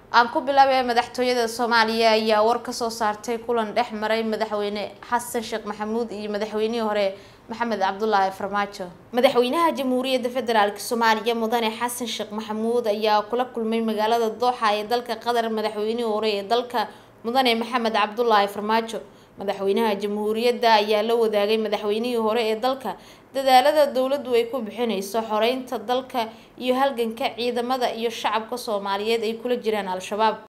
aan ku bilaabay madaxtooyada soomaaliya ayaa war kasoo saartay kulan dhex maray madaxweyne xasan sheekh maxamuud iyo madaxweynihii hore maxamed cabdulaahi farmaajo madaxweynaha jamhuuriyadda federaalk soomaaliya mudane xasan sheekh maxamuud ayaa kula kulmay magaalada dooxa ee dalka qatar madaxweynihii hore ee dalka mudane maxamed cabdulaahi farmaajo madaxweynaha jamhuuriyadda ayaa la wadaagay madaxweynihii hore ee dalka dadaalada dowladdu ay ku bixineyso xoreynta dalka iyo halganka ciidamada iyo shacabka soomaaliyeed ay kula jiraan al-shabaab